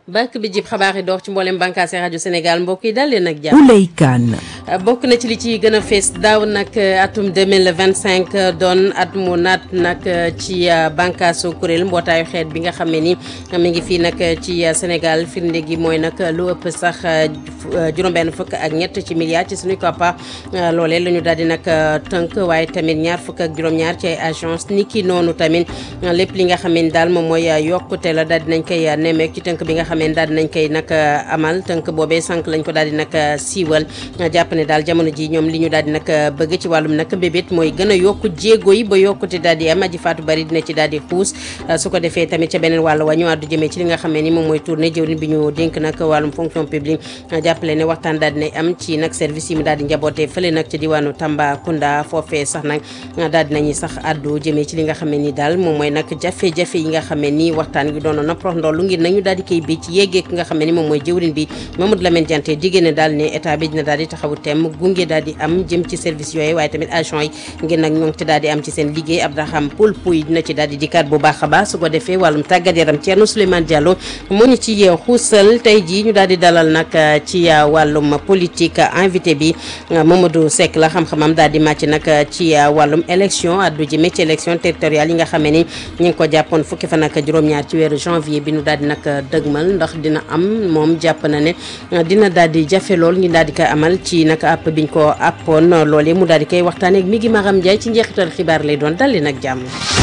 bàkk bi jib xabaar yi door ci mboolem bànqaas rajo Sénégal mbokk yi daal leen ak jàmm. Ouley Kane. bokk na ci li ci gën a fees daaw nag atum 2025 doon at mu naat nag ci bànqaasu kuréel mbootaayu xeet bi nga xam ne ni mi ngi fii nag ci Sénégal firnde gi mooy nag lu ëpp sax juróom-benn fukk ak ñett ci milliards ci suñu koppar loolee la ñu daal di nag tënk waaye tamit ñaar fukk ak juróom-ñaar ci ay agence ni ki noonu tamit lépp li nga xam ne daal moom mooy yokkute la daal di nañ koy nemmeek ci tënk bi nga xam ne daal di nañ koy nag amal tënk boobee sànq lañ ko daal di nag siiwal jàpp ne daal jamono ji ñoom li ñu daal di nag bëgg ci wàllum nag bébét mooy gën a yokku jéego yi ba yokkute daal di am aji faatu bari dina ci daal di xuus su ko defee tamit ca beneen wàll wa ñu àddu jëmee ci li nga xam ne ni moom mooy tournée jëwriñ bi ñu dénk nag wàllum fonction publique jàppale ne waxtaan daal dinay am ci nag service yi mu daal di njabootee fële nag ci diwaanu Tambacounda foofee sax nag daal dinañuy sax àddu jëmee ci li nga xam ne ni daal moom mooy nag jafe-jafe yi nga xam ne ni waxtaan gi doonoon na prox ndollu ngir nañu daal di koy bi ci yeggee ki nga xam ne ni moom mooy jëwriñ bi Mamadou Lamine Diante diggée ne daal ne état bi dina daal di taxawu tem gunge daal di am jëm ci service yooyu waaye tamit agent yi ngir nag ñoo ngi ci daal di am ci seen liggéey Abdouraham Poul Pouy dina ci daal di dikkaat bu baax a baax su ko defee wàllum tàggat yaram Thierno Souleymane Diallo moo ñu ci xuusal tey jii ñu daal di dalal nag ci wàllum politique invité bi Mamadou Seck la xam-xamam daal di màcc nag ci wàllum élection addu jëme ci élection territoriale yi nga xamee ni ñu ngi ko jàppoon fukki fan ak juróom-ñaar ci weeru janvier bi nu daal di nag dëgmal ndax dina am moom jàpp na ne dina daal di jafe lool ngi daal di koy amal ci nag app biñ ko appoon loolee mu daal di koy waxtaanee ak mi ngi Maram Ndiaye ci njeexital xibaar lay doon dalli nag jàmm.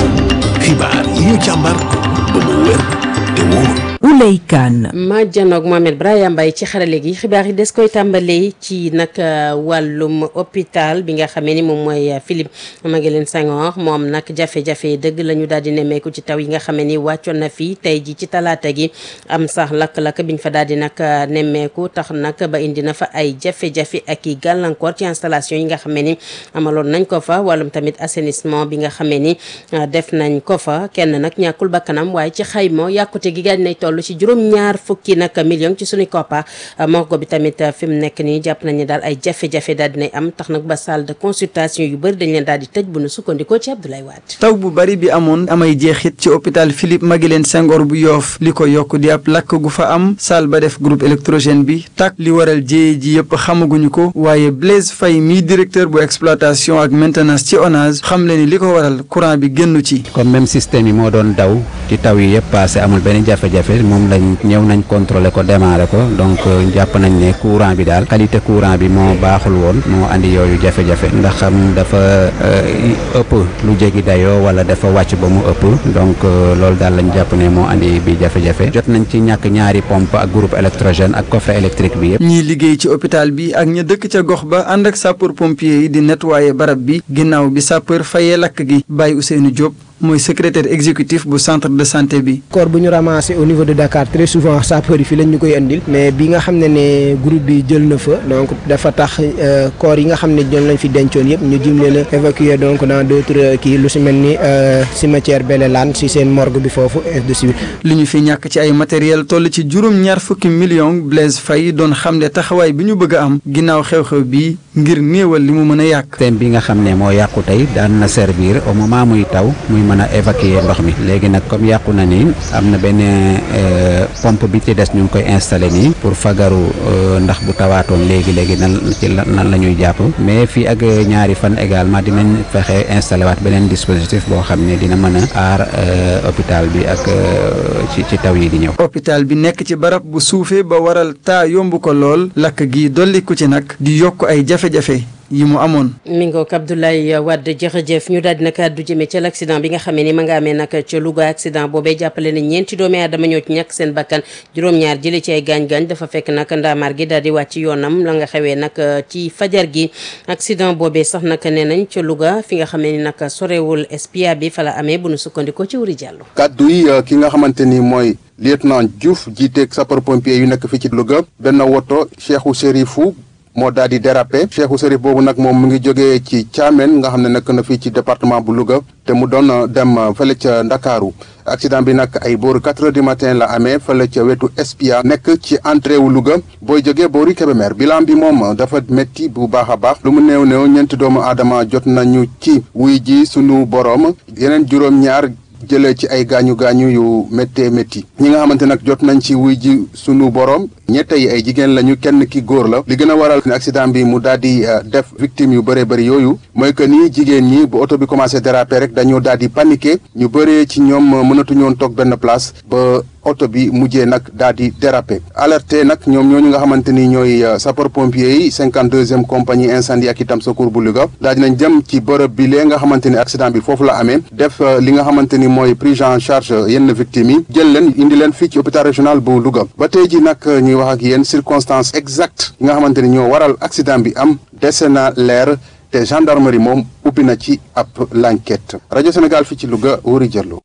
xibaar yi ñu càmbar ba mu wér te wóor. Ouley Kane. ma janoog Mohamed Brahima Mbaye ci xarale gi xibaar yi des koy tàmbalee ci nag wàllum hôpital bi nga xamee ni moom mooy Philippe Maguilène Senghor moom nag jafe-jafe dëgg la ñu daal di nemmeeku ci taw yi nga xamee ni wàccoon na fi tey ji ci talaata gi am sax lakk-lakk biñ fa daal di nag nemmeeku tax nag ba indi na fa ay jafe-jafe ak i gàllankoor ci installation yi nga xamee ni amaloon nañ ko fa wàllum tamit assainissement bi nga xamee ni def nañ ko fa kenn nag ñàkkul bakkanam waaye ci xayma yàkkute gi gaañ nay toll ci juróom-ñaar fukki nag million ci suñu koppa morgo bi tamit fi mu nekk nii jàpp nañ ne daal ay jafe-jafe daal dinay am tax nag ba salle de consultation yu bëri dañ leen daal di tëj bu nu sukkandikoo ci Abdoulaye Wade taw bu bari bi amoon amay jeexit ci hôpital Philippe Maguilène Senghor bu yoof li ko yokk di ab lakk gu fa am salle ba def groupe électrogène bi tak li waral jéye ji yëpp xamaguñu ko waaye Blaise Faye mii directeur bu exploitation ak maintenance ci ONAS xam le ni li ko waral courant bi génnu ci comme même système yi moo doon daw ci taw yi yëpp passé amul benn jafe-jafe moom lañ ñëw nañ contrôler ko démarrer ko donc jàpp nañ ne courant bi daal qualité courant bi moo baaxul woon moo andi yooyu jafe-jafe ndax xam dafa ëpp lu jéggi dayoo wala dafa wàcc ba mu ëpp donc loolu daal lañ jàpp ne moo andi bi jafe-jafe jot nañ ci ñàkk ñaari pompe ak groupe électrogène ak coffret électrique bi yëpp. ñiy liggéey ci hôpital bi ak ña dëkk ca gox ba ànd ak sapeur pompier yi di nettoyer barab bi ginnaaw bi sapeur fayee lakk gi bàyyi Ousseynou Diop. mooy secrétaire exécutif bu centre de santé bi. corps bu ñu ramassé au niveau de Dakar très souvent sapeur yi fii lañ ñu koy andil mais bi nga xam ne ne groupe bi jël na fa donc dafa tax corps yi nga xam ne ñoom lañ fi dencoon yëpp ñu jim leen a évacuer donc dans d' autres kii lu si mel ni cimetière Belelaan si seen morgue bi foofu et de suite. li ñu fi ñàkk ci ay matériel toll ci juróom-ñaar fukki millions Blaise Faye doon xam ne taxawaay bi ñu bëgg a am ginnaaw xew-xew bi ngir néewal li mu mën a yàq. système bi nga xam ne moo yàqu tey daan na servir au moment muy taw muy mën a évacuer ndox mi léegi nag comme yàqu na ni am na benn pompe bi ci des ñu ngi koy installé nii pour fagaru ndax bu tawaatoon léegi léegi nan ci nan la ñuy jàpp mais fii ak ñaari fan également dinañ fexe installé waat beneen dispositif boo xam ne dina mën a aar hôpital bi ak ci ci taw yi di ñëw. hôpital bi nekk ci barab bu suufee ba waral taa yomb ko lool lakk gi dolliku ci nag di yokk ay jafe-jafe. yi mu amoon. mi ngoog Abdoulaye Wade jërëjëf ñu daal di nag àddu jëmee ca l'accident bi nga xamee ni ma nga amee nag ca Louga accident boobee jàppale ne ñeenti doomi aadama ñoo ci ñàkk seen bakkan juróom-ñaar jëlee ci ay gaañ-gaañ dafa fekk nag ndaamaar gi daal di wàcc yoonam la nga xewee nag ci fajar gi accident boobee sax nag nee nañ ca Louga fi nga xamee ni nag sorewul espia bi fa la amee bu nu sukkandikoo ci wuri jàllo kàddu yi ki nga xamante ni mooy lieutenant Diouf jiiteeg sapeur pompier yu nekk fii ci Louga benn woto Cheikhou Chérifou moo daal di dérapé Cheikhou Chérif boobu nag moom mu ngi jógee ci Thiamène nga xam ne nekk na fii ci département bu Louga te mu doon dem fële ca Ndakaaru accident bi nag ay booru quatre heures du matin la amee fële ca wetu Espia nekk ci entrée wu Louga booy jógee boori Kébémer bilan bi moom dafa métti bu baax a baax lu mu néew néew ñeenti doomu aadama jot nañu ci wuy ji sunu boroom yeneen juróom-ñaar jëlee ci ay gaañu gaañu yu méttee métti ñi nga xamante nag jot nañ ci wuy ji sunu borom ñette yi ay jigéen lañu kenn ki góor la li gën a waral ne accident bi mu daal di def victime yu bëree bëri yooyu mooy que ni jigéen ñi bu oto bi commencé déraper rek dañoo daal di paniqué ñu bëree ci ñoom mënatuñu woon toog benn place ba oto bi mujjee nag daal di déraper alerté nag ñoom ñooñu nga xamante ni ñooy sapeur pompier yi cinquante deuxième compagnie incendie ak itam secours bu Louga daal dinañ jëm ci bërëb bi lee nga xamante ni accident bi foofu la amee def li nga xamante ni mooy prise en charge yenn victimes yi jël leen indi leen fii ci hôpital régional bu Louga ba tey ji nag ñuy wax ak yéen circonstances exactes yi nga xamante ni ñoo waral accident bi am dese na leer te gendarmerie moom ubbi na ci ab l'enquête rajo Sénégal fii ci Louga Wuri Diallo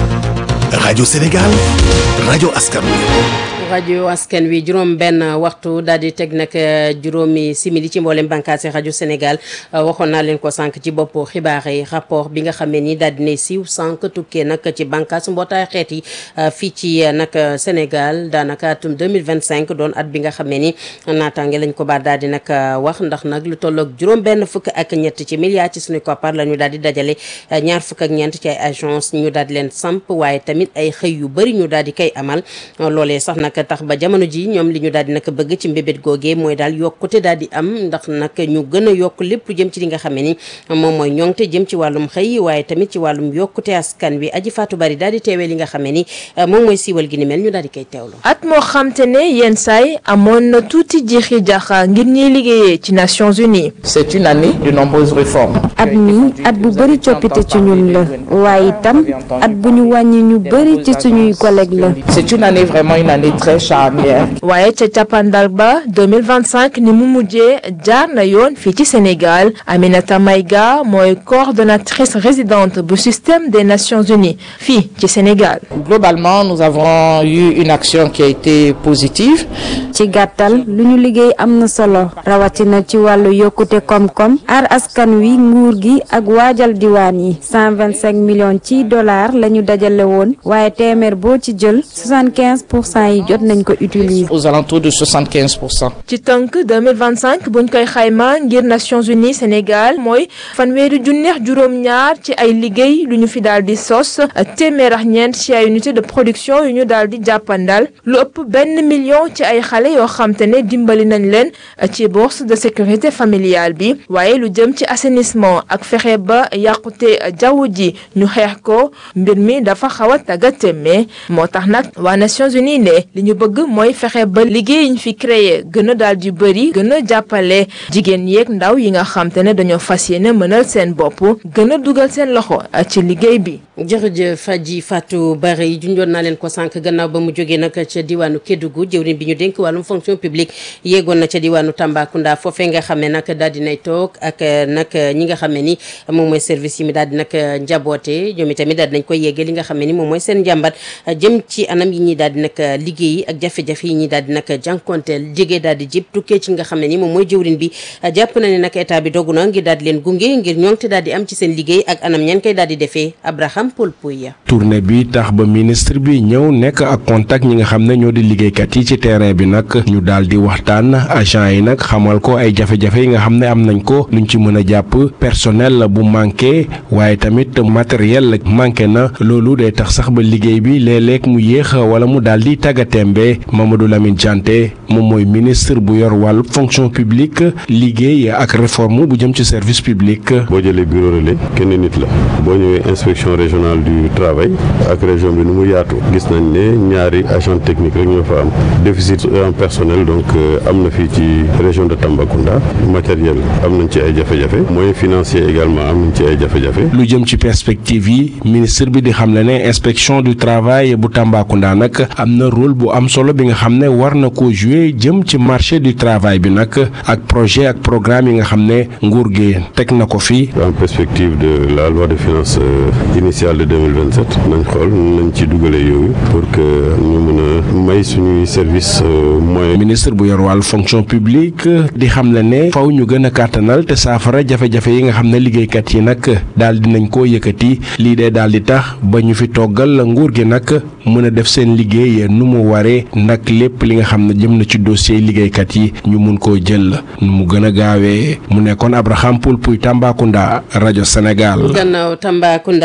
rajo Sénégal rajo askan wi rajo askan wi juróom benn waxtu daal di teg nag juróomi simili ci mboolem bànqaasi rajo Sénégal waxoon naa leen ko sànq ci bopp xibaar yi rapport bi nga xamee ni daal di ne siiw sànq tukkee nag ci bànqaas mbootaay xeet yi fii ci nag Sénégal daanaka atum 2025 doon at bi nga xamee ni naataange lañ ko baat daal di nag wax ndax nag lu tolloog juróom benn fukk ak ñett ci milliards ci suñu koppar la ñu daal di dajale ñaar fukk ak ñeent ci ay agence ñu daal di leen samp waaye tamit ay xëy yu bëri ñu daal di koy amal loolee sax nag tax ba jamono ji ñoom li ñu daal di nag bëgg ci mbébét googee mooy daal yokkute daal di am ndax nag ñu gën a yokk lépp lu jëm ci li nga xamee ni moom mooy ñoŋte jëm ci wàllum xëy waaye tamit ci wàllum yokkute askan wi aji faatu bari daal di teewee li nga xamee ni moom mooy siiwal gi ni mel ñu daal di koy teewlu at moo xamte ne yenn saay amoon na tuuti jiixi jaxa ngir ñiy liggéeyee ci Nations Unies c'est une année de nombreuses réformes at mi at bu bëri coppite ci ñun la waaye itam at bu ñu wàññi ñu bëri ci suñuy collègues la c'est une année vraiment une année très charnière waaye ca cappaandal ba 2025 ni mu mujjee jaar na yoon fii ci Sénégal Aminata Maïga mooy coordonnatrice résidente bu système des Nations Unies fii ci Sénégal globalement nous avons eu une action qui a été positive ci gàttal lu ñu liggéey am na solo rawatina ci wàllu yokkute koom-koom aar askan wi nguur gi ak waajal diwaan yi 125 millions ci dollars la ñu dajale woon waaye téeméer boo ci jël 75 pour cent yi jot nañ ko utiliser. aux alentours de 75 pour cent. ci tënk 2025 buñ koy xayma ngir Nations Unies Sénégal mooy fanweeri junneex juróom-ñaar ci ay liggéey lu ñu fi daal di sos téeméer ak ñeent ci ay unité de production yu ñu daal di jàppandal lu ëpp benn million ci ay xale yoo xam te ne dimbali nañ leen ci bourse de sécurité familiale bi waaye lu jëm ci assainissement ak fexe ba yàqute jaww ji ñu xeex ko mbir mi dafa xaw a tàggateme moo tax nag waa Nations Unies ne li ñu bëgg mooy fexe ba liggéey yi ñu fi créé gën a daal di bëri gën a jàppale jigéen yeeg ndaw yi nga xam te ne dañoo fas yéene mënal seen bopp gën a dugal seen loxo ci liggéey bi. jërëjëf Faji Fatou Bari junjoon naa leen ko sànq gannaaw ba mu jógee nag ca diwaanu Kédougou jëwriñ bi ñu dénk wàllum fonction publique yéegoon na ca diwaanu Tambacounda foofee nga xam ne nag daal dinay toog ak nag ñi nga xam ne ni moom mooy service yi mi daal di nag njaboote ñoom itamit daal dinañ koy yeggee li nga xam ne ni moom mooy seen njàmbat jëm ci anam yi ñuy daal di nag liggéey ak jafe-jafe yi ñuy daal di nag jànkonteel jege daal di jib tukkee ci nga xam ne ni moom mooy jëwriñ bi jàpp na ne nag état bi dogu na ngir daal di leen gunge ngir ñoŋte daal di am ci seen liggéey ak anam ñeen koy daal di defee Abraham Paul Pouya tournée bi tax ba ministre bi ñëw nekk ak contact ñi nga xam ne ñoo di liggéeykat yi ci terrain bi nag ñu daal di waxtaan agent yi nag xamal ko ay jafe-jafe yi nga xam ne am nañ ko luñ ci mën a jàpp personnel bu manqué waaye tamit matériel manqué na loolu day tax sax ba liggéey bi léeg-léeg mu yéex wala mu daal di tàggatémbe Mamadou Lamine Dianté moom mooy ministre bu yor wàllu fonction publique liggéey ak réforme bu jëm ci service public. boo jëlee bureau relais kenn nit la boo ñëwee inspection régionale du travail ak région bi nu mu yaatu gis nañ ne ñaari agent technique rek ñoo fa am déficit en personnel donc am na fii ci région de Tambacounda matériel am nañ ci ay jafe-jafe moyens financiers également am nañ ci ay jafe-jafe. lu jëm ci perspective yi ministre bi di xam ne ne inspection du travail bu Tambacounda nag am na rôle bu am solo bi nga xam ne war na ko jouer jëm ci marché du travail bi nag ak projet ak programme yi nga xam ne nguur gi teg na ko fi. en perspective de la loi de finances initiale de 2027 nañ xool nañ ci dugalee yooyu pour que ñu mën a may suñuy service moyen. ministre bu yor wàllu fonction publique di xam ne ne faw ñu gën a kàttanal te saafara jafe-jafe yi nga xam ne liggéeykat yi nag daal di nañ koo yëkkati lii de daal di tax ba ñu fi toggal nguur gi nag mën a def seen liggéey nu mu waree nag lépp li nga xam ne jëm na ci dossier liggéeykat yi ñu mun koo jël nu mu gën a gaawee mu nekkoon Abraham Poul Pouy Tambacounda rajo Sénégal. gannaaw Tambacounda dañuy daal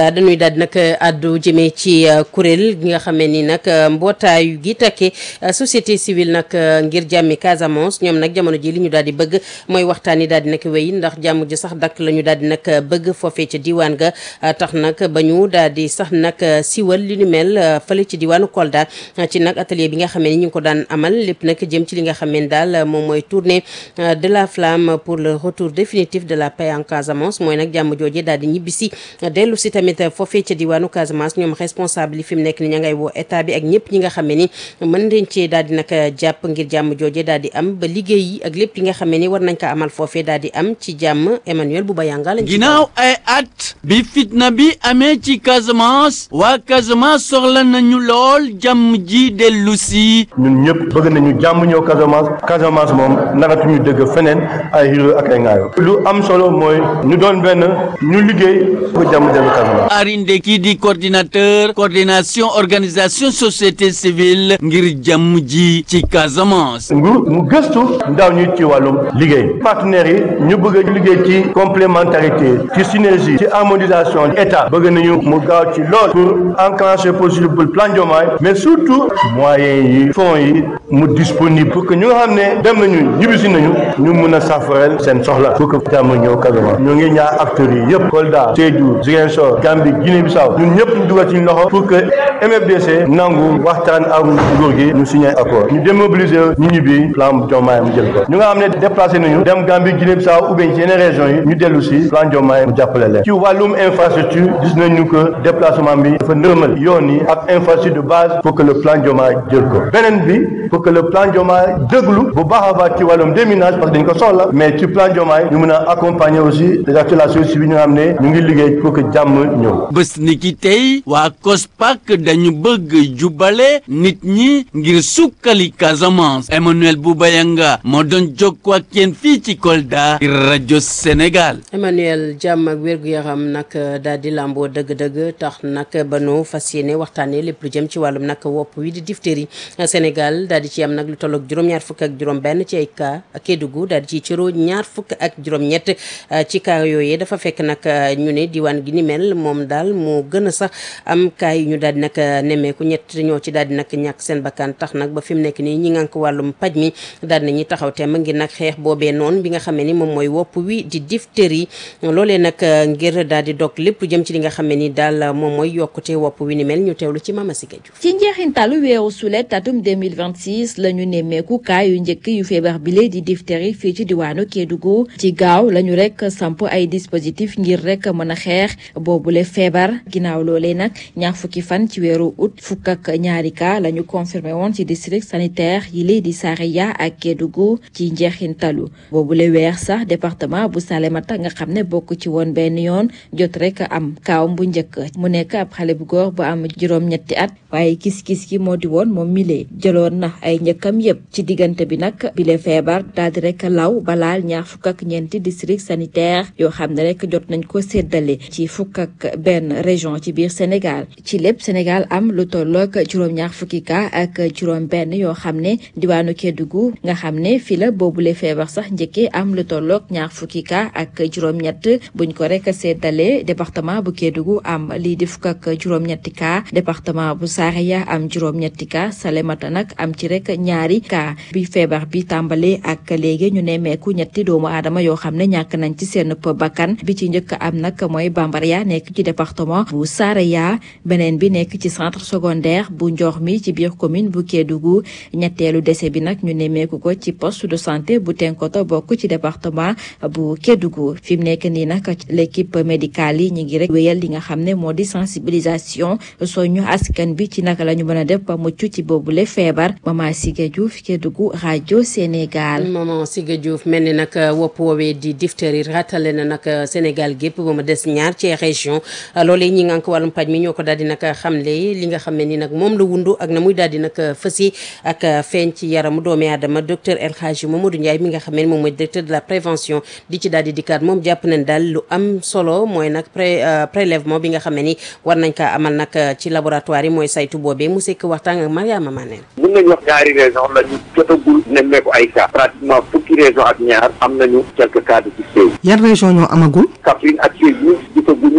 daal di nag addu jëmee ci kuréel gi nga xamee ni nag mbootaayu gi takke société civile nag ngir jàmmi Casamance ñoom nag jamono ji li ñu daal di bëgg mooy waxtaan yi daal di nag wéy ndax jàmm ji sax dakk la ñu daal di nag bëgg foofee ca diwaan ga tax nag ba ñu daal di sax nag siwal li ni mel fële ci diwaanu Kolda ci nag atelier bi nga xamee ni ñu ngi ko daan amal lépp nag jëm ci li nga xamee ni daal moom mooy tournée de la flamme pour le retour définitif de la paix en Casamance mooy nag jàmm jooje daal di ñibbisi dellu si tamit foofee ca diwaanu Casamance ñoom responsable yi fi mu nekk ni ña ngay woo état bi ak ñëpp ñi nga xamee ni mën nañ cee daal di nag jàpp ngir jàmm jooje daal di am ba liggéey yi ak lépp li nga xamee ni war nañ ko amal foofee daal di am ci jàmm Emmanuel Bouba Yanga lañ ci ginnaaw ay at bi fitna bi amee ci Casamance waa Casamance soxla nañu lool jàmm ji dellu si ñun ñëpp bëgg nañu jàmm ñëw Casamance Casamance moom naratuñu dëgg feneen ay xiro ak ay ngaayo lu am solo mooy ñu doon benn ñu liggéey pour jàmm dellu Casamance Arinde kii di coordinateur coordination organisation société civile ngir jàmm ji ci Casamance nguur mu gëstu ndaw ñi ci wàllum liggéey partenaires yi ñu bëgg a liggéey ci complémentarité ci synergie ci harmonisation état bëgg nañu mu gaaw ci lool pour enclencher possible plan Diomaye mais surtout moyens yi fonds yi mu disponible pour que ñu nga xam ne dem nañu ñibbisi nañu ñu mun a safareel seen soxla pour que jàmm ñëw Casamance ñu ngi ñaar acteurs yi yëpp Kolda Sédhiou Ziguinchor Gambie Guinée Bissau ñun ñëpp ñu dugal ci loxo pour que MFDC nangu waxtaan ak nguur gi ñu signé accord ñu démobiliser ñu ñibbi plan Diomaye mu jël ko ñu nga xam ne déplacé nañu dem Gambie Guinée Bissau ou bien ci yeneen régions yi ñu dellu si plan Diomaye mu jàppale leen ci wàllum infrastructure gis nañu que déplacement bi dafa nërmal yoon yi ak infrastructure de base pour que le plan Diomaye jël ko beneen bi pour que le plan Diomaye déglu bu baax a baax ci wàllum déminage parce que dañ ko soxla mais ci plan Diomaye ñu mën a accompagner aussi les acteurs de la société civile ñu nga xam ne ñu ngi liggéey pour que jàmm ñëw bés ni ki tey waa COSPAC dañu bëgg jubale nit ñi ngir sukkali Casamance Emmanuel Boubayanga moo doon jokkoo ak yéen fii ci Kolda rajo Sénégal Emmanuel jàmm ak wér-gu-yaram nag daal di làmboo dëgg-dëgg tax nag ba nu fas yéene waxtaanee lépp lu jëm ci wàllum nag wopp wi di diphtérie Sénégal daal di ci am nag lu tolloog juróom-ñaar fukk ak juróom-benn ci ay cas Kédougou daal di ci cëroo ñaar fukk ak juróom-ñett ci cas yooyee dafa fekk nag ñu ne diwaan gi ni mel moom daal moo gën a sax am cas yu ñu daal di nag nemmeeku ñett ñoo ci daal di nag ñàkk seen bakkan tax nag ba fi mu nekk nii ñi ngànk wàllum paj mi daal di nañuy taxaw temm ngir nag xeex boobee noonu bi nga xam ne ni moom mooy wopp wi di diphtérie loolee nag ngir daal di dog lépp lu jëm ci li nga xam ne ni daal moom mooy yokkute wopp wi ni mel ñu teewlu ci Mama Siga Diouf ci njeexintalu weeru sulet atum 2026 la ñu nemmeeku kaa yu njëkk yu feebar bile di diphtérie fii ci diwaanu Kédougou ci gaaw la ñu rek samp ay dispositif ngir rek mën a xeex boobule feebar ginnaaw loolee nag ñaar fukki fan ci weeru août fukk ak ñaari cas la ñu confirmé woon ci district sanitaire yi lee di Saraya ak Kédougou ci njeexintalu boobule weer sax département bu Salémata nga xam ne bokk ci woon benn yoon jot rek am kaawam bu njëkk mu nekk ab xale bu góor bu am juróom-ñetti at waaye gis-gis gi moo di woon moom mile jëloon na ay njëkkam yépp ci diggante bi nag bile feebar daal di rek law balaal ñaar fukk ak ñeenti district sanitaire yoo xam ne rek jot nañ ko séddale ci fukk ak benn région ci biir Sénégal ci lépp Sénégal am lu tolloog juróom-ñaar fukki cas ak juróom benn yoo xam ne diwaanu Kédougou nga xam ne fi la boobule feebar sax njëkkee am lu tolloog ñaar fukki cas ak juróom-ñett buñ ko rek séddale département bu Kédougou am lii di fukk ak juróom-ñetti cas département bu Saraya am juróom-ñetti cas Salémata nag am ci rek ñaari cas bi feebar bi tàmbalee ak léegi ñu nemmeeku ñetti doomu aadama yoo xam ne ñàkk nañ ci seen bakkan bi ci njëkk am nag mooy Bambara nekk ci département bu Saraya beneen bi nekk ci centre secondaire bu Ndiokh mi ci biir commune bu Kédougou ñetteelu décès bi nag ñu nemmeeku ko ci poste de santé bu Tenkoto bokk ci département bu Kédougou fi mu nekk nii nag l'équipe médicale yi ñu ngi rek wéyal li nga xam ne moo di sensibilisation soñu askan bi ci naka la ñu mën a def ba mucc ci boobule feebar Mama Siga Diouf Kédougou rajo Sénégal. Mama Siga Diouf mel ni nag wopp woowee di diphtérie ratale na nag Sénégal gépp ba mu des ñaar ci région loolee ñi nga ko wàllum paj mi ñoo ko daal di nag xamle li nga xam ne ni nag moom la wundu ak na muy daal di nag fësi ak feeñ ci yaramu doomi aadama docteur El Hadji Mamadou Ndiaye mi nga xam ne moom mooy directeur de la prévention di ci daal di dikkaat moom jàpp nañ daal lu am solo mooy nag pré prélèvement bi nga xam ne ni war nañ kaa amal nag ci laboratoire yi mooy saytu boobee mu sekk waxtaan ak Mariama Mané mun nañu wax ñaari région la ñu jotagul nemmeeku ay cas pratiquement fukki région ak ñaar am nañu quelques cas de diphtérie yan région ñoo amagul Kaffrine ak Sédhiou gisaguñu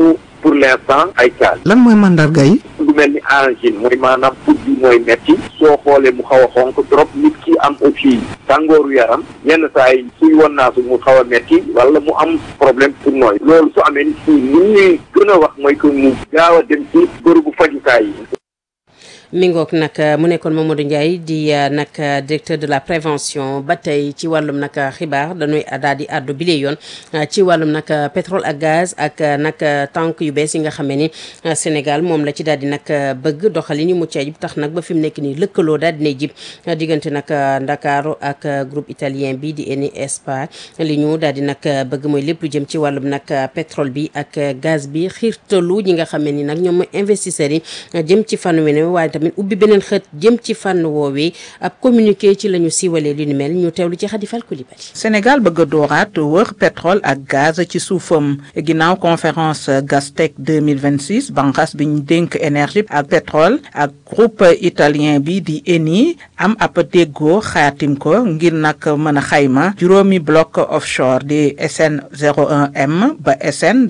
pour l'instant ay cas lan mooy mandarga yi. lu mel ni angine mooy maanaam put bi mooy metti soo xoolee mu xaw a xonk trop nit ki am aussi tàngooru yaram yenn saa yi suy won naa su mu xaw a metti wala mu am problème pour nooy loolu su amee nit ki li ñuy gën a wax mooy que mu gaaw a dem ci bërëbu fajukaay yi mi ngoog nag mu nekkoon Mamadou Ndiaye di nag directeur de la prévention ba tey ci wàllum nag xibaar dañuy daal di àddu bile yoon ci wàllum nag pétrole ak gaz ak nag tànk yu bees yi nga xamee ni Sénégal moom la ci daal di nag bëgg doxalin yu mucc ayib tax nag ba fi mu nekk nii lëkkaloo daal dinay jib diggante nag Ndakaaru ak groupe italien bi di Eni Espa li ñu daal di nag bëgg mooy lépp lu jëm ci wàllum nag pétrole bi ak gaz bi xiirtalu ñi nga xamee ni nag ñoom mooy investisseurs yi jëm ci fànn wi waaye tamit ubbi beneen xët jëm ci fànn woowee ab communiqué ci la ñu siiwalee li ni mel ñu teewlu ci Khady Fall Coulibaly Sénégal bëgg a dooraat wër pétrole ak gaz ci suufam ginnaaw conférence Gastec 2026 banqas bi ñu dénk énergie ak pétrole ak groupe italien bi di Eni am ab déggoo xaatim ko ngir nag mën a xayma juróomi bloc offshore di SN 01M ba SN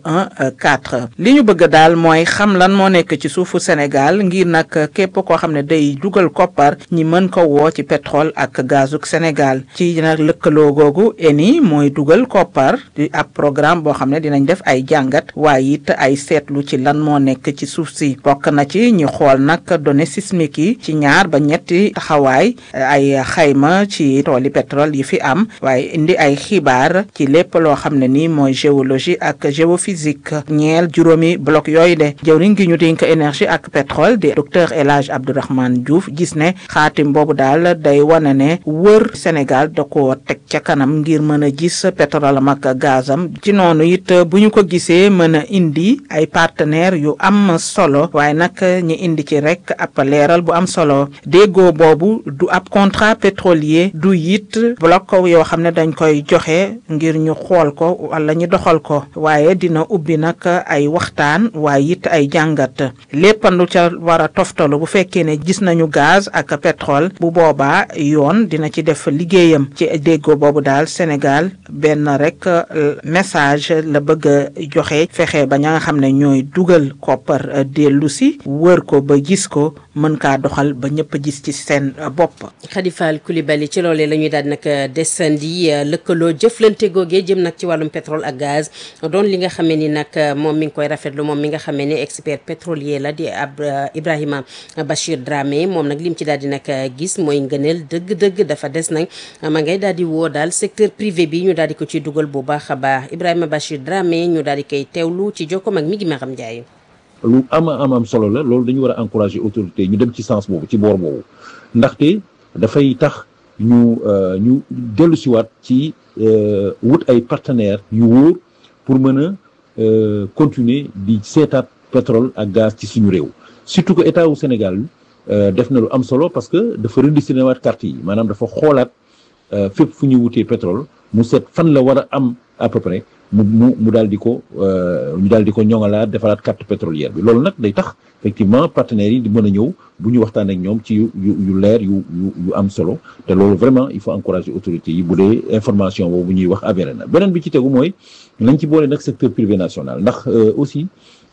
014 li ñu bëgg daal mooy xam lan moo nekk ci suufu Sénégal ngir nag képp koo xam ne day dugal koppar ñi mën ko woo ci pétrole ak gazuk Sénégal ci nag lëkkaloo googu Eni mooy dugal koppar di ab programme boo xam ne dinañ def ay jàngat waaye it ay seetlu ci lan moo nekk ci suuf si bokk na ci ñu xool nag données sismiques yi ci ñaar ba ñetti taxawaay ay xayma ci tooli pétrole yi fi am waaye indi ay xibaar ci lépp loo xam ne ni mooy géologie ak géophysique ñeel juróomi bloc yooyu de jëwriñ gi ñu dénk énergie ak pétrole di docteur El Hadj Abdourahmane Diouf gis ne xaatim boobu daal day wane ne wër Sénégal da ko teg ca kanam ngir mën a gis pétrole am ak gazam ci noonu it bu ñu ko gisee mën a indi ay partenaires yu am solo waaye nag ñi indi ci rek ab leeral bu am solo déggoo boobu du ab contrat pétrolier du it bloc yoo xam ne dañ koy joxe ngir ñu xool ko wala ñu doxal ko waaye dina ubbi nag ay waxtaan waaye it ay jàngat léppandu ca war a toftalu bu fekkee ne gis nañu gaz ak pétrole bu boobaa yoon dina ci def liggéeyam ci déggoo boobu daal Sénégal benn rek message la bëgg a joxe fexe ba ña nga xam ne ñooy dugal koppar dellu si wër ko ba gis ko mën kaa doxal ba ñëpp gis ci seen bopp. Khady Fall Coulibaly ci loolee la ñuy daal nag desandi lëkkaloo jëflante googee jëm nag ci wàllum pétrole ak gaz doon li nga xamee ni nag moom mi ngi koy rafetlu moom mi nga xamee ni expert pétrolier la di ab Ibrahima Bachir Dramé moom nag lim ci daal di nag gis mooy ngëneel dëgg-dëgg dafa des nag ma ngay daal di woo daal secteur privé bi ñu daal di ko ci dugal bu baax a baax Ibrahima Bachir Dramé ñu daal di koy teewlu ci jokkoom ak mi ngi Maram Ndiaye. lu ama am am solo la loolu dañu war a encourager autorité ñu dem ci sens boobu ci boor boobu ndaxte dafay tax ñu ñu dellu siwaat ci wut ay partenaires yu wóor pour mën a continuer di seetaat pétrole ak gaz ci suñu réew surtout que état wu Sénégal def na lu am solo parce que dafa redistribuer waat carte yi maanaam dafa xoolaat fépp fu ñuy wutee pétrole mu seet fan la war a am à peu près mu mu mu daal di ko ñu daal di ko ñoŋalaat defaraat carte pétrolière bi loolu nag day tax effectivement partenaires yi di mën a ñëw bu ñu waxtaan ak ñoom ci yu yu leer yu yu yu am solo te loolu vraiment il faut encourager autorités yi bu dee information boobu ñuy wax avéré na beneen bi ci tegu mooy nañ ci boole nag secteur privé national ndax aussi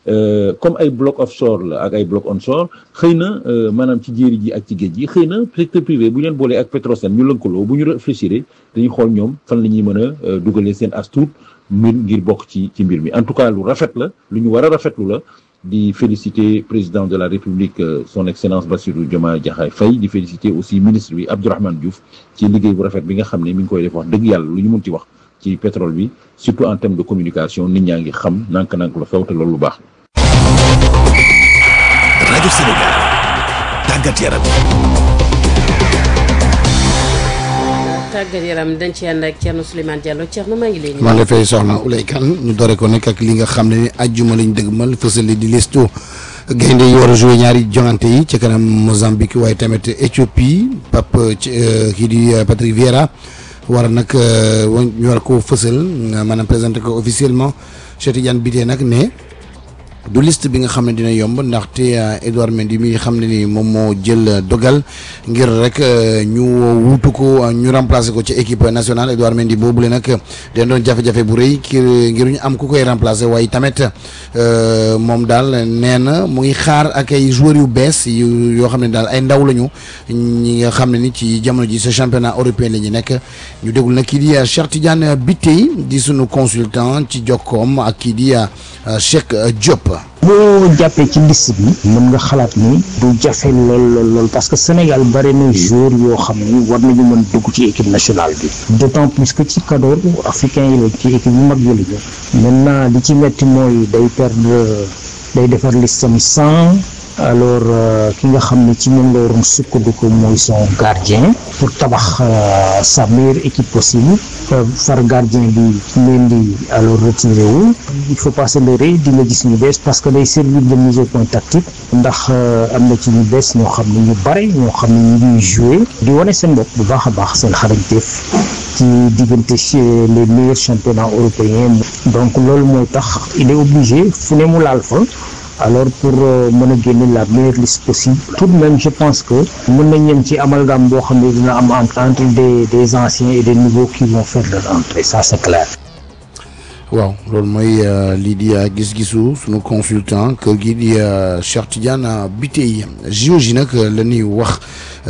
comme ay bloc offshore la ak ay bloc onshore xëy na maanaam ci jéeri ji ak ci géej gi xëy na secteur privé bu ñu leen boolee ak Petrosen ñu lëkkaloo bu ñu réfléchir dañuy xool ñoom fan la ñuy mën a dugalee seen as tuut mbir ngir bokk ci ci mbir mi en tout cas lu rafet la lu ñu war a rafetlu la di féliciter président de la république son excellence Bassirou Diomaye Diakhar Faye di féliciter aussi ministre bi Abdourahmane Diouf ci liggéey bu rafet bi nga xam ne mi ngi koy def wax dëgg yàlla lu ñu mun ci wax ci pétrole bi surtout en termes de communication nit ñaa ngi xam nank-nank la xew te loolu lu baax rajo Sénégal tàggat yaram tàggat yaram dañ ci ànd ak Thierno Souleymane Diallo Thierno maa ngi lay nuyu. maa ngi lay fay soxna Oulay Kane ñu dore ko nekk ak li nga xam ne ajjuma lañ dëgmal fësale di listu gaynde yi war a joué ñaari jongante yi ci kanam Mozambique waaye tamit Éthiopie Pape kii di Patrick Vieira war a nag ñu war ko fësal maanaam présenté ko officiellement Cheikh Tidiane Bitèye nag ne du liste bi nga xam ne dina yomb ndaxte Edouard Mendy mi xam ne ni moom moo jël dogal ngir rek ñu wuutu ko ñu remplacer ko ci équipe nationale Edouard Mendy boobule nag dañ doon jafe-jafe bu rëy ngir ngir ñu am ku koy remplacer waaye tamit moom daal nee na mu ngi xaar ak ay joueurs yu bees yu yoo xam ne daal ay ndaw lañu ñi nga xam ne ni ci jamono ji sa championnat européen la ñu nekk ñu déglu nag kii di Cheikh Tidiane Bitèye di sunu consultant ci jokkoom ak kii di Cheikh Diop. boo jàppee ci liste bi mën nga xalaat ni du jafe lool lool lool parce que Sénégal bari na joueur yoo xam ni war nañu mën dugg ci équipe nationale bi d'autant plus que ci cadre africain yi la ci équipe yu mag yi la maintenant li ci metti mooy day perdre day defar listam sans alors ki nga xam ne ci moom la waroon sukkandiku mooy son gardien pour tabax sa meilleure équipe possible far gardien bi leen di alors retiré wu il faut pas se leurrer di nga gis ñu bees parce que day servir de mise au point tactique ndax am na ci ñu bees ñoo xam ne ñu bare ñoo xam ne ñu ngi joué di wane seen bopp bu baax a baax seen xarañteef ci diggante les meilleurs championnats européens donc loolu mooy tax il est obligé fu ne mu laal fa alors pour mën a génne la meilleure liste possible tout de même je pense que mën nañ ñem ci amalgame boo xam ne dina am entre des des anciens et des nouveaux qui vont faire leur entrée ça c'est clair waaw loolu mooy lii di gis-gisu sunu consultant kër gi di Cheikh Tidiane Bitèye JOJ nag la ñuy wax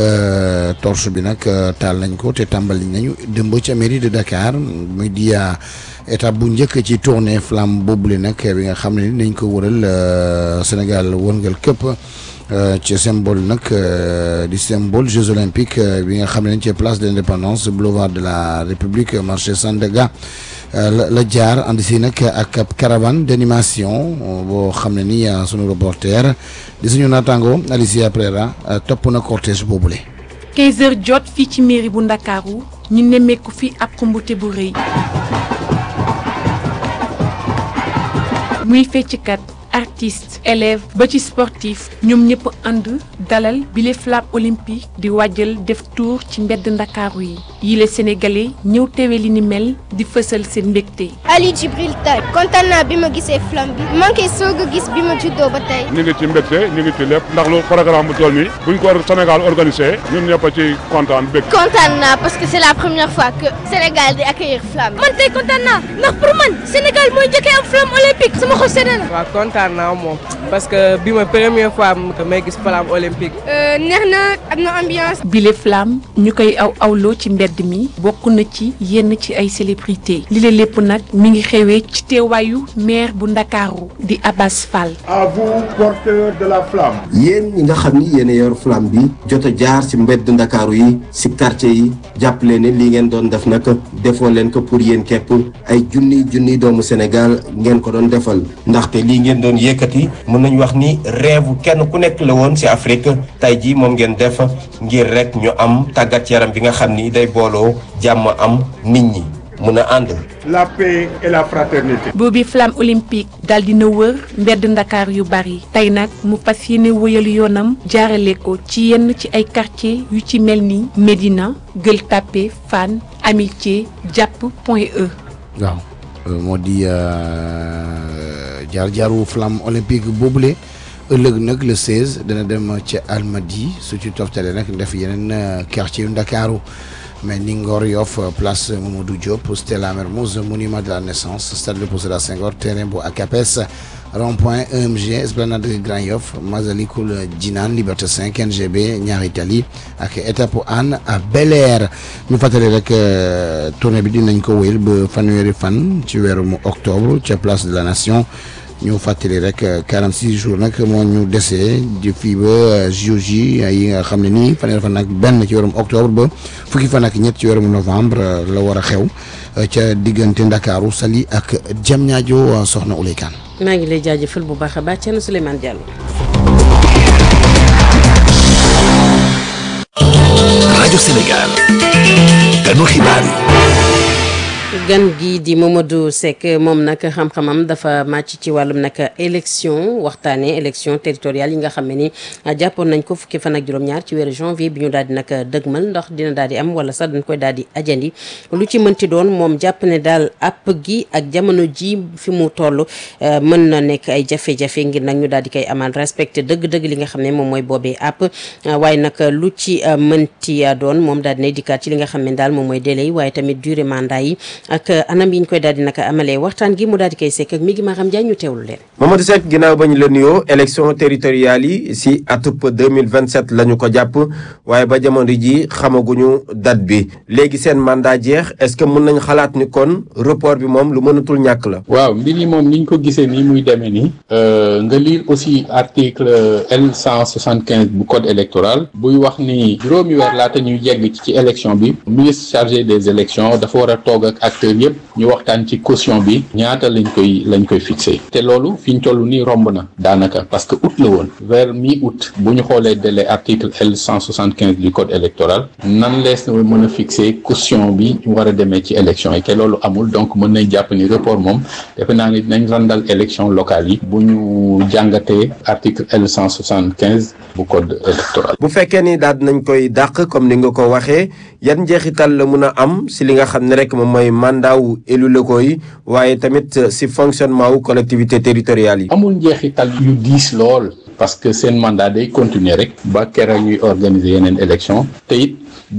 torche bi nag taal nañ ko te tàmbali nañu dëmb ca mairie de Dakar muy di étape bu njëkk ci tournée flamme boobule nag bi nga xam ne nañ ko wëral Sénégal wërngal këpp ci symbole nag di symbole Jeux olympiques bi nga xam ne nañ ci place de l'indépendance boulevard de la République marché Sandaga la la jaar ànd si nag ak ab caravane d'animation boo xam ne ni sunu reporter di suñu naataango Alicia Prera topp na cortège boobule. 15 heures jot fii ci mairie bu Ndakaaru ñu nemmeeku fi ab xumbute bu rëy muy fecckat artiste élève ba ci sportif ñoom ñëpp ànd dalal bile flamme olympique di wàjjal def tour ci mbedd ndakaaru yi yile sénégalais ñëw teewe li ni mel di fësal seen mbégte. Ali Djibril Tay kontaan naa bi ma gisee flamme bi man kay soog a gis bi ma juddoo ba tey. ñu ngi ci mbégte ñu ngi ci lépp ndax lu programme bu toll nii buñ ko Sénégal organisé ñun ñëpp a ci kontaan bég. kontaan naa parce que c'est la première fois que Sénégal di accueillir flamme man tey kontaan naa ndax pour man Sénégal mooy njëkkee am flamme olympique sama xol sedd na. waaw kontaan naa moom parce que bi ma première fois may gis flamme olympique. neex na am na ambiance. bile flamme ñu koy aw awloo ci mbedd mi bokk na ci yenn ci ay célébrité li la lépp nag mi ngi xewee ci teewaayu maire bu ndakaaru di Abbas Fall. à vous porteurs de la flamme. yéen ñi nga xam ni yéen a yor flamme bi jot a jaar ci mbedd ndakaaru yi ci quartier yi jàppale ne li ngeen doon def nag defoo leen ko pour yéen képp ay junni junni doomu Sénégal ngeen ko doon defal ndaxte lii ngeen doon yëkkati mën nañu wax ni rêve kenn ku nekk la woon ci Afrique tey jii moom ngeen def ngir rek ñu am tàggat yaram bi nga xam ni day booloo jàmm am nit ñi mën a ànd. la paix et la fraternité. boobi flamme olympique daal dina wër mbedd ndakaar yu bari tey nag mu fas yéene wëyal yoonam jaarale ko ci yenn ci ay quartier yu ci mel ni Médina Gueule Tapée Fann Amitié Jàpp Point E. waaw moo di jaar jaaru flamme olympique boobule ëllëg nag le 16 dana dem ca Almadi su ci toftale nag def yeneen quartier yu Ndakaaru mais ni Ngor Yoff place Mamadou Diop Stella Mermoz monument de la naissance stade Léopold Sédar Senghor terrain bu ACAPES rond-point EMG esplanade Grand Yoff Masalikul Jinaan Liberté 5 NGB ñaari tali ak étape Hann à Bel Air ñu fàttali rek tournée bi dinañ ko wéyal ba fanweeri fan ci weeru octobre ca place de la nation ñu fàttali rek 46 jours nag moo ñu desee di fii ba JOJ yi nga xam ne nii fanweeri fan nag benn ci weerum octobre ba fukki fan ak ñett ci weerum novembre la war a xew ca diggante Ndakaaru Saly ak Diamniadio soxna Ouley Kane maa ngi lay jaajëfal bu baax a baax Thierno Souleymane Diallo. rajo Sénégal. kanu xibaar yi. gan gi di Mamadou Seck moom nag xam-xamam dafa màcc ci wàllum nag élection waxtaanee élection territoriale yi nga xam ne ni jàppoon nañ ko fukki fan ak juróom-ñaar ci weeru janvier bi ñu daal di nag dëgmal ndax dina daal di am wala sax dañ koy daal di ajandi lu ci mënti doon moom jàpp ne daal app gi ak jamono ji fi mu toll mën na nekk ay jafe-jafe ngir nag ñu daal di koy amal respecté dëgg-dëgg li nga xam ne moom mooy boobee app waaye nag lu ci mënti doon moom daal dinay dikkaat ci li nga xam ne daal moom mooy délai yi waaye tamit durée mandat yi ak anam yi ñu koy daal di naka amalee waxtaan gi mu daal di koy sekk ak mi ngi Maram Ndiaye ñu teewlu leen. Mamadou Seck ginnaaw ba ñu la nuyoo élection territoriale yi si atub 2027 la ñu ko jàpp waaye ba jamono ji xamaguñu date bi léegi seen mandat jeex est-ce que mën nañ xalaat ni kon report bi moom lu mënatul ñàkk la. waaw mbir yi moom ni ñu ko gisee nii muy demee nii nga lire aussi article L 175 bu code électoral buy wax ni juróomi weer laata ñuy yegg ci élection bi ministre chargé des élections dafa war a toog ak acteurs yëpp ñu waxtaan ci caution bi ñaata lañ koy lañ koy fixé te loolu fi ñu toll nii romb na daanaka parce que août la woon vers mi août bu ñu xoolee délai article L 175 du code électoral nan lees na mën a fixé caution bi ñu war a demee ci élection yi te loolu amul donc mën nañ jàpp ni report moom defe naa ni dinañ randal élection locale yi bu ñu jàngatee article L 175 bu code électoral. bu fekkee ni daal nañ koy dàq comme ni nga ko waxee yan njeexital la mun a am si li nga xam ne rek moom mooy mandat wu élu locaux yi waaye tamit si fonctionnement wu collectivité territoriale yi. amul njeexital yu diis lool parce que seen mandat day continuer rek ba keroog ñuy organiser yeneen élection te it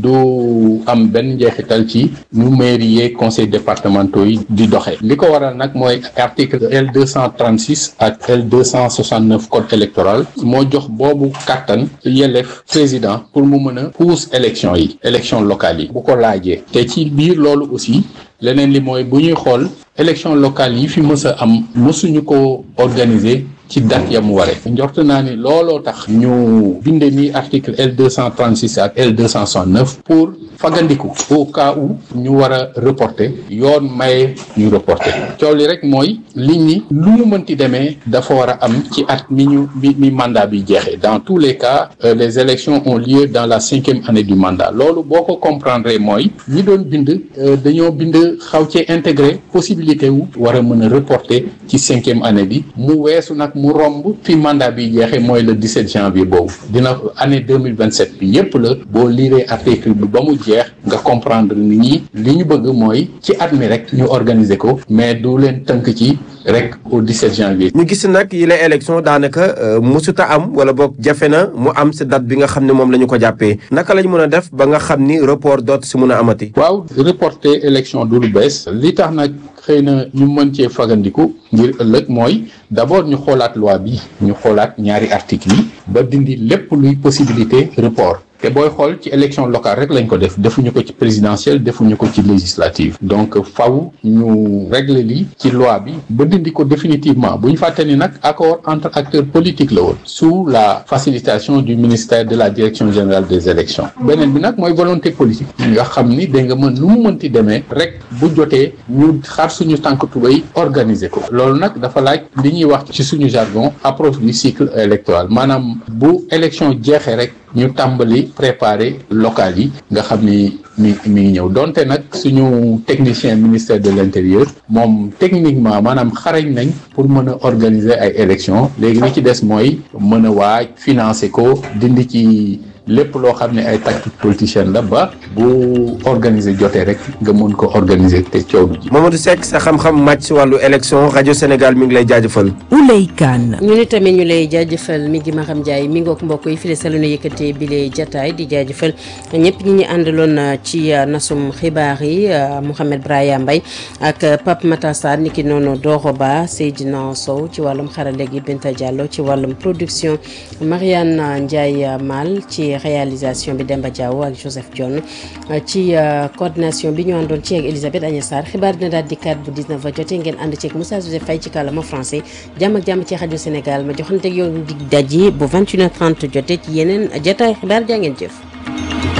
du am benn njeexital ci nu mairie yeeg conseil départementaux yi di doxee li ko waral nag mooy article L deux cent trente six ak L deux cent soixante neuf code électoral moo jox boobu kàttan yelleef président pour mu mën a pousse élection yi élection locale yi bu ko laajee te ci biir loolu aussi leneen li mooy bu ñuy xool élection locale yi fi mës a am mësuñu ko organiser ci date ya mu waree njort naa ni looloo tax ñu binde ni article L deux cent trente six ak L deux cent soixante neuf pour fagandiku au cas où ñu war a reporter yoon maye ñu reporter coow li rek mooy liñ ni lu mu mënti demee dafa war a am ci at mi ñu mi mi mandat bi jeexee dans tous les cas euh, les élections ont lieu dans la cinquième année du mandat loolu boo ko comprendre mooy ñi doon bind dañoo bind xaw cee intégré possibilité wu war a mën a reporter ci cinquième année bi mu weesu nag mu romb fi mandat bi jeexee mooy le 17 janvier boobu dina année 2027 bi yépp la boo liiree article bi ba mu jeex nga comprendre ni ñi li ñu bëgg mooy ci at mi rek ñu organiser ko mais du leen tënk ci rek au 17 janvier. ñu gis nag yi la élection daanaka musuta am wala boog jafe na mu am si date bi nga xam ne moom la ñu ko jàppee naka lañ mën a def ba nga xam ni report doot si mun a amati. waaw reporter élection du lu bees li tax nag xëy na ñu mën cee fagandiku ngir ëllëg mooy d'abord ñu xoolaat loi bi ñu xoolaat ñaari articles yi ba dindi lépp luy possibilité report. te booy xool ci élection locale rek lañ ko def defuñu ko ci présidentielle defuñu ko ci législative donc faw ñu régler li ci loi bi ba dindi ko définitivement bu ñu fàtte ni nag accord entre acteurs politiques la woon sous la facilitation du ministère de la direction générale des élections beneen bi nag mooy volonté politique nga xam ni da nga mën nu mu mënti demee rek bu jotee ñu xar suñu tànk tubéy organiser ko loolu nag dafa laaj li ñuy wax ci suñu jargon approche du cycle électoral maanaam bu élection jeexee rek ñu tàmbali préparer local yi nga xam ni mi mi ngi ñëw donte nag suñu technicien ministère de l'intérieur moom techniquement maanaam xarañ nañ pour mën a organiser ay élections léegi li ci des mooy mën a waaj financer ko dindi ci lépp loo xam ne ay tactique politicienne la ba bu organiser jotee rek nga mën ko organiser te coow du ji. Mamadou Seck sa xam-xam màcc si wàllu élection rajo Sénégal mi ngi lay jaajëfal. Ouley Kane. ñu ni tamit ñu lay jaajëfal mi ngi Maxam Ndiaye mi ngoog mbokk yi fii la sa lu ñu yëkkatee bi lay jataay di jaajëfal ñëpp ñi ñu àndaloon ci nasum xibaar yi Mouhamed Braya Mbaye ak Pape Matasar niki noonu Doro Ba Seydina Sow ci wàllum xarale gi Binta Diallo ci wàllum production Mariane Ndiaye Mal ci réalisation bi Demba Diaw ak Joseph Dione ci coordination bi ñu àndoon ci ak Elisabeth Agnès Sarr xibaar dina daal di kat bu 19 ba jotee ngeen ànd ceeg Moussa Joseph Faye ci kàllaama français jàmm ak jàmm ci rajo Sénégal ma joxante yow dig daje bu 21h30 jotee ci yeneen jataay xibaar jaa ngeen jëf.